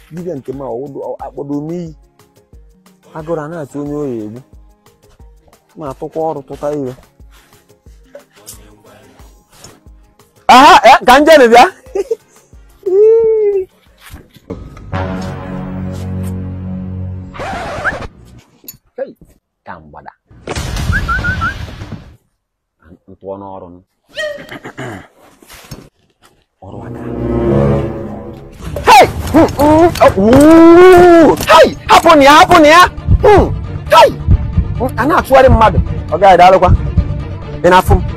dibịa nke m akpọdo m iyi agụrụ a na-atụ onye oyi egbu ma atụkwa ọrụ tụta ire aha eh, ka njene bịa Hey, ka mgbada ntụọ n'ọrụ m ọrụ aka Hey! Mm, mm, oh, ooh! Hey! hapụ na ya hapụ na ya Mm, hey! Mm, a na-achụgharị mmadụ ọ gaghị daalụkwa ị na-afụ m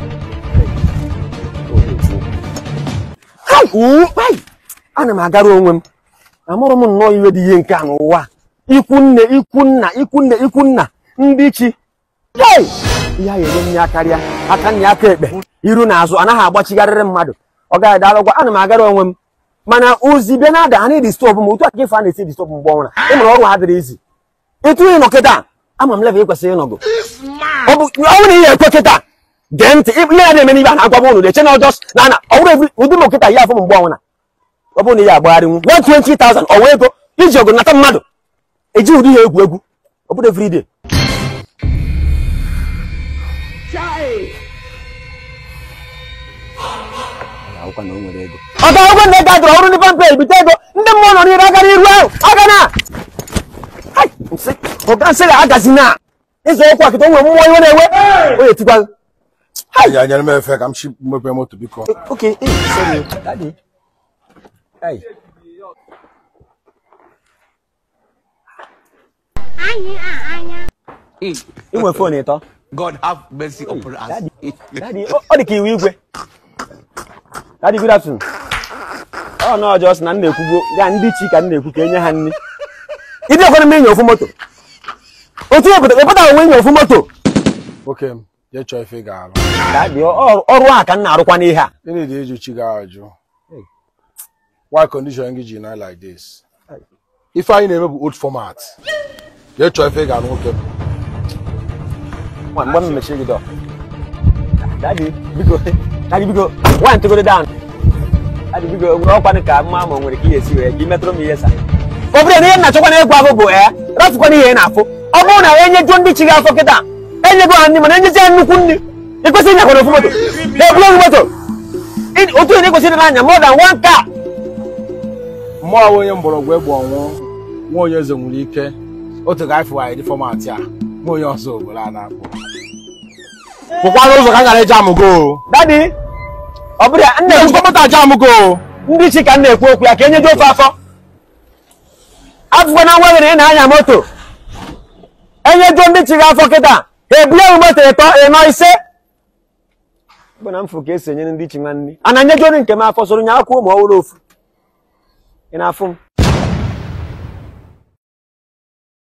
Hey! ooh, hey! ana m agara onwe m amụrụ m nnọọ iwe dị ihe nke a n'ụwa a. ikwu nne ikwu nna ikwu nne ikwu nna ndị chi Hey! ihe a ga-enye m ya karịa aka nna ya aka ekpe iru na azụ anaghị agbachigharịrị mmadụ ọ gaghị daalụkwa ana m agara onwe m mana ozi bịa na-ada ha na-edistọbụ m otu aka ife a na-esi edistọbụ mgbe ọnwụra ịmụrụ ọrụ ha dịrị izi etu ị nọ kịta ama m level ị kwesịrị ịnọgo ọ bụ ọ bụrụ na ihe ekwe kịta gee ntị ile ya na-eme n'ibe a na-agwa m ụnụ na-eche na ọjọs na ana ọ bụrụ evi ụdị m kịta ya afọ m mgbe ọnwụra ọ bụrụ na ihe agbagharịnwu 120,000 ọ wee ego iji ọgụ nata mmadụ eji ụdị ya egwu egwu ọ bụrụ everyday akwụkwọ na o nwere ego ọ ga-agwụ na ego adọrọ ọrụ ndị pampe ebite ego ndị mmụọ nọ n'iru aga n'iru ahụ aga na Hai! nsị ọga nsị ga agazi na ịzọ ụkwụ akịta o nwere mmụọ iwe na-ewe o etikwa Ya nyere m efe ka m shi mepee moto biko. okay eh, sorry daddy Hai. ị nwere fon ịtọ God have mercy upon us. Daddy, daddy, ọ ọ dị ka iwu igwe daddy good afternoon ọ nọ ọjọọ sị na m na-ekwugbo ya ndị chi ka m na-ekwu ka enye ha nri ịdị ọkwara m enye ofu moto otu obodo ịpụta onwe enye ofu moto Oke m, je chọọ ife ị ga-alụ. daddy ọ- ọrụ a ka m na-arụkwa n'ihe a Gịnị dị ịjụ chi gị ajụ? Why condition gị ji na like this? Ife anyị na-eme bụ old format. Je chọọ ife ị ga-alụ nwoke m. Nwa, mgbe m mechiri gị dọ daddy biko daddy biko nwaanyị tụgoro down daddy biko nwere ọkwanụ ka mma ma o nwere ka ihe esi wee ka ị metụrụ m ihe sa ọ bụrụ na ihe m na-achọkwa na egwu ahụ bụ ee rafụkwana ihe ị na-afụ ọ bụrụ na enyejuo ndị chi gị afọ kịta enyego ha nri mana enyezi ya nnukwu nri ị kwesịrị ịnyakwana ofu moto ha eburu ofu moto Ị- otu ihe na ịkwesịrị n'anya more than one car Mmụọ bụ onye mgbọrọgwụ egbe ọnwụ, nwa onye eze nwere ike. Otu ga ifụ anyị dị fọmatị a, nwa onye ọzọ obodo a na-akpọ. Pụkwara ụzọ ka m gara eji amụgo. daddy ọ bụrụ ya nna Ejikwa moto aja amụgo. ndị chi ka m na-ekwu okwu ya ka enyejuo ofe afọ afụkwa na nwa gị na ị na-anya moto enyejuo ndị chi gị afọ kịta ha ebule m moto ịtọ ịnọ ise bụ na mfụ ka esi enyere ndị chi nwa nri a na-enyejuo ndị nke m afọ soro nye akwụ ma ọ wụrụ ofu ị na-afụ m